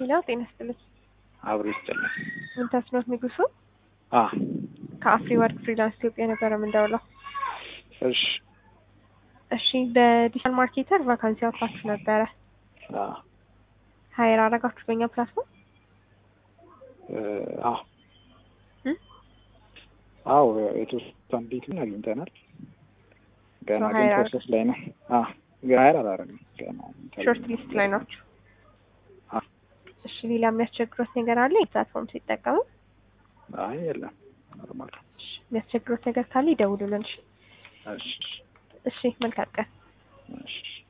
ሄሎ ጤና ይስጥልኝ። አብሮ ይስጥልኝ። ምንተስኖት ንጉሱ አ ከአፍሪ ወርክ ፍሪላንስ ኢትዮጵያ ነበረ የምንደውለው። እሺ እሺ በዲጂታል ማርኬተር ቫካንሲ አውጥታችሁ ነበረ። አ ሀይር አረጋችሁ በእኛ ፕላትፎርም? እ አ እ? አዎ የተወሰኑ ቤቱን አግኝተናል። ገና So ግን hire ፕሮሰስ ላይ ነው። አ ግን ሀይር አላረግም ገና ሾርት ሊስት ላይ ናችሁ። አ እሺ ሌላ የሚያስቸግሮት ነገር አለ? የፕላትፎርም ሲጠቀሙ አይ የለም ኖርማል ነው። እሺ፣ የሚያስቸግሮት ነገር ካለ ይደውሉልን። እሺ እሺ እሺ መልካም ቀን። እሺ